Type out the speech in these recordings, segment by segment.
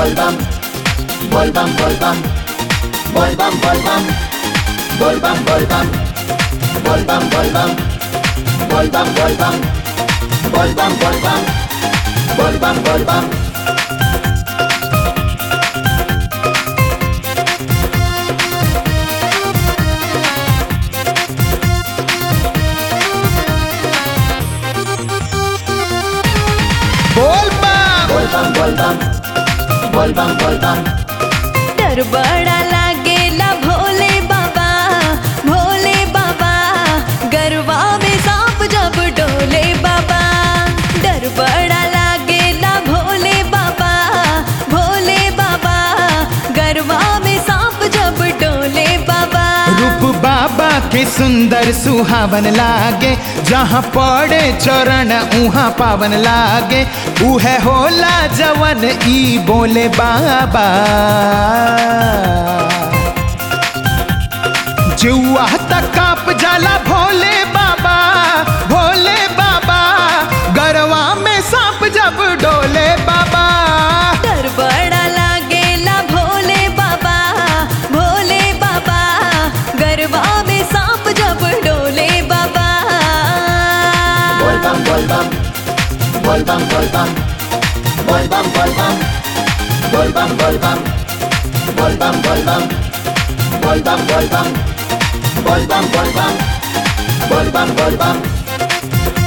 volvam, volvam, volvam, volvam, volvam, volvam, volvam, volvam, volvam, volvam, volvam, volvam, volvam, volvam, volvam. बोल बम Volvam, volvam, volvam, volvam. डर बड़ा लागेला भोले बाबा भोले बाबा गरबा में सांप जब डोले बाबा डर बड़ा लागेला भोले बाबा भोले बाबा गरबा में सांप जब डोले बाबा रूप बाबा के सुंदर सुहावन लागे जहाँ पड़े चरण उहाँ पावन लागे उहे होला जवन ई बोले बाबा जुआ तक काप जाला भोले बाबा भोले बाबा गरवा में सांप जब डोले बाबा डर बड़ा लागेला भोले बाबा भोले बाबा गरबा में सांप जब डोले बाबा Volvam, volvam, volvam, volvam, volvam, volvam, volvam, volvam, volvam, volvam, volvam, volvam, volvam, volvam, volvam, volvam.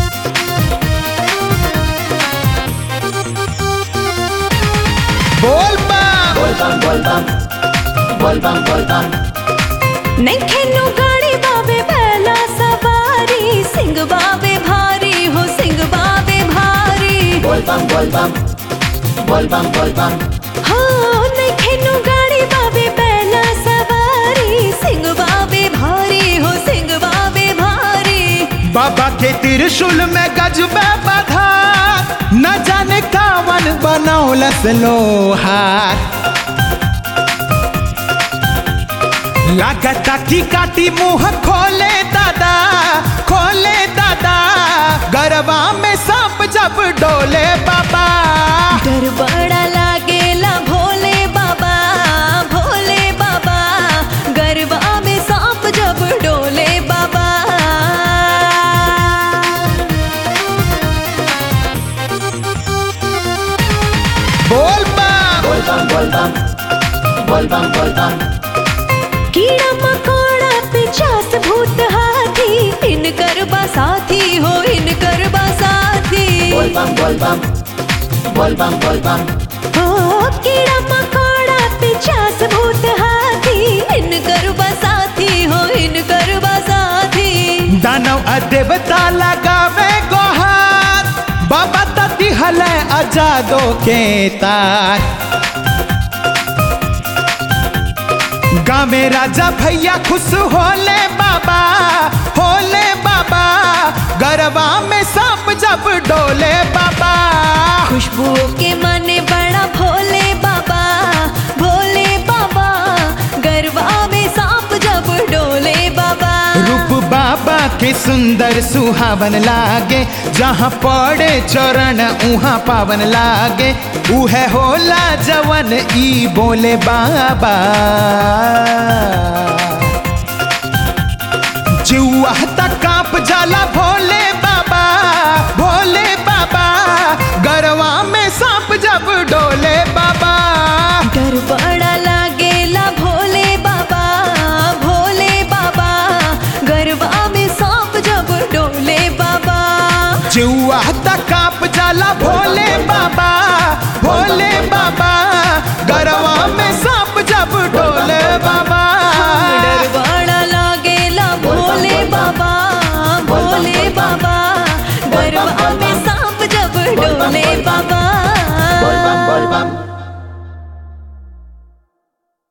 बोल बम Volvam, volvam, volvam, volvam. नैखेनु गाड़ी बाबे पहला सवारी सिंह बाबे भारी हो सिंह बाबे भारी Volvam, volvam, volvam, volvam. हो नैखेनु गाड़ी बाबे पहला सवारी सिंह बाबे भारी हो सिंह बाबे भारी बाबा के त्रिशूल में गजबे बधा न जाने कावन बनौलस लोहार लागता की काटी मुंह खोले दादा खोले दादा गरबा में सांप जब डोले बाबा डर बड़ा लागेला भोले बाबा भोले बाबा गरबा में सांप जब डोले बाबा बोल बम Volvam, volvam, volvam, volvam. कीड़ा मकोड़ा पिचास भूत हाथी इनकर साथी हो इनकर साथी Volvam, volvam, volvam, volvam. हो कीड़ा मकोड़ा पिचास भूत हाथी इनकर साथी हो इनकर साथी दानव आ देवता लगावे गोहार बाबा तती हले आजादो के तार गाँव राजा भैया खुश होले बाबा होले बाबा गरबा में सांप जब डोले बाबा खुशबू के माने बड़ा भोले बाबा भोले बाबा गरबा में सांप जब डोले बाबा रूप बाबा के सुंदर सुहावन लागे जहाँ पड़े चरण उहाँ पावन लागे उहे होला जवन ई बोले बाबा जुआ तक काप जाला भोले बाबा भोले बाबा गरवा में सांप जब डोले बाबा डर बड़ा लागेला भोले बाबा भोले बाबा गरबा में सांप जब डोले बाबा जुआ तक काप जाला भोले